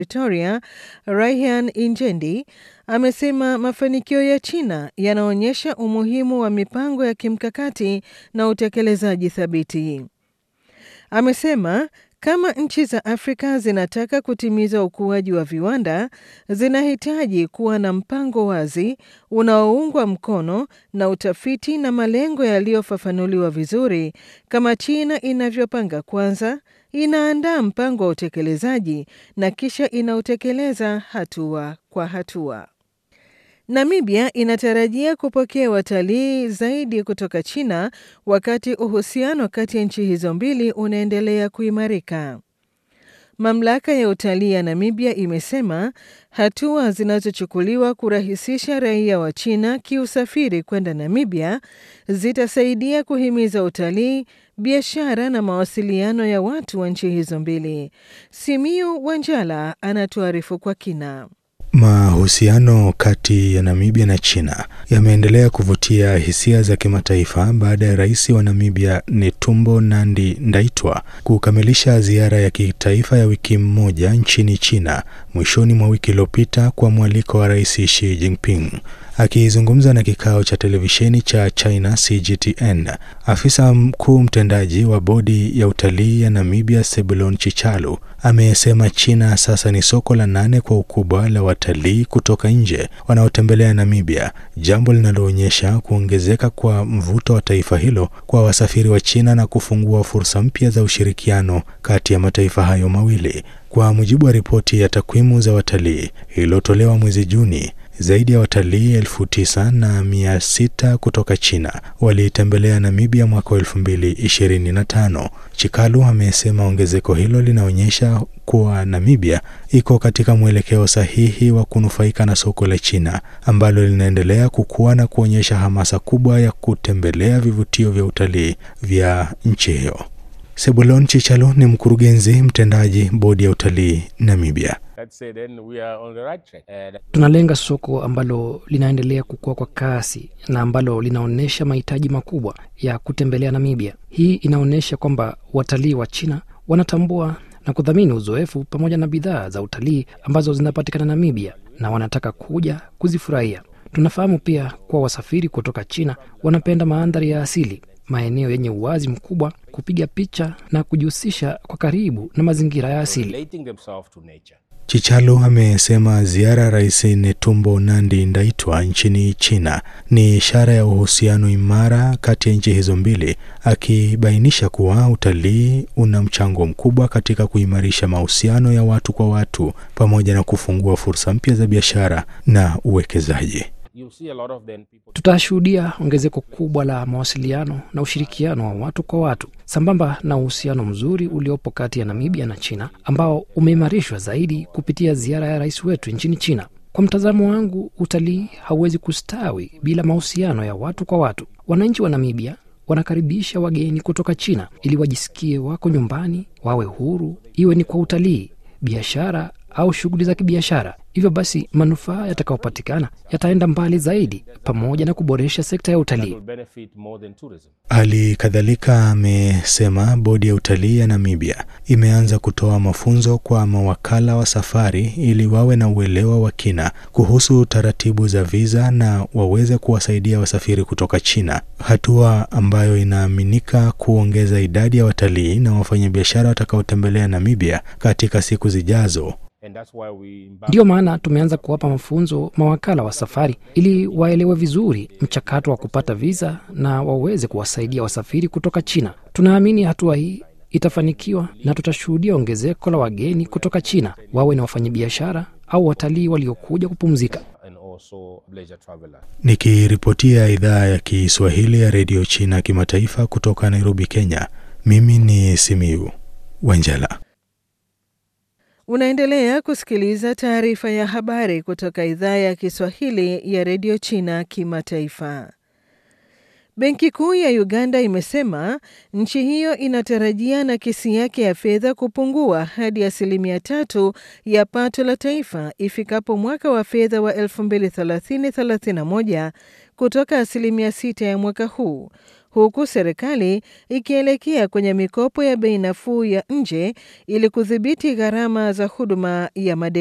Pretoria, Raihan Injendi amesema mafanikio ya China yanaonyesha umuhimu wa mipango ya kimkakati na utekelezaji thabiti. Amesema kama nchi za Afrika zinataka kutimiza ukuaji wa viwanda, zinahitaji kuwa na mpango wazi unaoungwa mkono na utafiti na malengo yaliyofafanuliwa vizuri, kama China inavyopanga kwanza, inaandaa mpango wa utekelezaji na kisha inautekeleza hatua kwa hatua. Namibia inatarajia kupokea watalii zaidi kutoka China wakati uhusiano kati ya nchi hizo mbili unaendelea kuimarika. Mamlaka ya utalii ya Namibia imesema hatua zinazochukuliwa kurahisisha raia wa China kiusafiri kwenda Namibia zitasaidia kuhimiza utalii, biashara na mawasiliano ya watu wa nchi hizo mbili. Simiu Wanjala anatuarifu kwa kina. Mahusiano kati ya Namibia na China yameendelea kuvutia hisia za kimataifa baada ya rais wa Namibia Netumbo Nandi Ndaitwa kukamilisha ziara ya kitaifa ya wiki mmoja nchini China mwishoni mwa wiki iliyopita kwa mwaliko wa Rais Xi Jinping. Akizungumza na kikao cha televisheni cha China CGTN, afisa mkuu mtendaji wa bodi ya utalii ya Namibia Sebulon Chichalu amesema China sasa ni soko la nane kwa ukubwa la watalii kutoka nje wanaotembelea Namibia, jambo linaloonyesha kuongezeka kwa mvuto wa taifa hilo kwa wasafiri wa China na kufungua fursa mpya za ushirikiano kati ya mataifa hayo mawili. Kwa mujibu wa ripoti ya takwimu za watalii iliyotolewa mwezi Juni, zaidi ya watalii elfu tisa na mia sita kutoka China waliitembelea Namibia mwaka wa elfu mbili ishirini na tano. Chikalu amesema ongezeko hilo linaonyesha kuwa Namibia iko katika mwelekeo sahihi wa kunufaika na soko la China ambalo linaendelea kukua na kuonyesha hamasa kubwa ya kutembelea vivutio vya utalii vya nchi hiyo. Sebulon Chichalu ni mkurugenzi mtendaji bodi ya utalii Namibia. Tunalenga soko ambalo linaendelea kukua kwa kasi na ambalo linaonyesha mahitaji makubwa ya kutembelea Namibia. Hii inaonyesha kwamba watalii wa China wanatambua na kudhamini uzoefu pamoja na bidhaa za utalii ambazo zinapatikana Namibia na wanataka kuja kuzifurahia. Tunafahamu pia kuwa wasafiri kutoka China wanapenda mandhari ya asili, maeneo yenye uwazi mkubwa, kupiga picha na kujihusisha kwa karibu na mazingira ya asili. Chichalu amesema ziara ya Rais Netumbo Nandi Ndaitwa nchini China ni ishara ya uhusiano imara kati ya nchi hizo mbili, akibainisha kuwa utalii una mchango mkubwa katika kuimarisha mahusiano ya watu kwa watu pamoja na kufungua fursa mpya za biashara na uwekezaji. Tutashuhudia ongezeko kubwa la mawasiliano na ushirikiano wa watu kwa watu sambamba na uhusiano mzuri uliopo kati ya Namibia na China ambao umeimarishwa zaidi kupitia ziara ya rais wetu nchini China. Kwa mtazamo wangu, utalii hauwezi kustawi bila mahusiano ya watu kwa watu. Wananchi wa Namibia wanakaribisha wageni kutoka China ili wajisikie wako nyumbani, wawe huru, iwe ni kwa utalii, biashara au shughuli za kibiashara. Hivyo basi manufaa yatakayopatikana yataenda mbali zaidi, pamoja na kuboresha sekta ya utalii. Hali kadhalika amesema bodi ya utalii ya Namibia imeanza kutoa mafunzo kwa mawakala wa safari ili wawe na uelewa wa kina kuhusu taratibu za viza na waweze kuwasaidia wasafiri kutoka China, hatua ambayo inaaminika kuongeza idadi ya watalii na wafanyabiashara watakaotembelea Namibia katika siku zijazo. Ndiyo maana tumeanza kuwapa mafunzo mawakala wa safari ili waelewe vizuri mchakato wa kupata viza na waweze kuwasaidia wasafiri kutoka China. Tunaamini hatua hii itafanikiwa na tutashuhudia ongezeko la wageni kutoka China, wawe na wafanyabiashara au watalii waliokuja kupumzika. Nikiripotia idhaa ya Kiswahili ya redio China kimataifa kutoka Nairobi, Kenya, mimi ni Simiu Wanjala. Unaendelea kusikiliza taarifa ya habari kutoka idhaa ya Kiswahili ya redio China kimataifa. Benki Kuu ya Uganda imesema nchi hiyo inatarajia nakisi yake ya fedha kupungua hadi asilimia tatu ya pato la taifa ifikapo mwaka wa fedha wa 2030/31 kutoka asilimia sita ya mwaka huu, huku serikali ikielekea kwenye mikopo ya bei nafuu ya nje ili kudhibiti gharama za huduma ya madeni.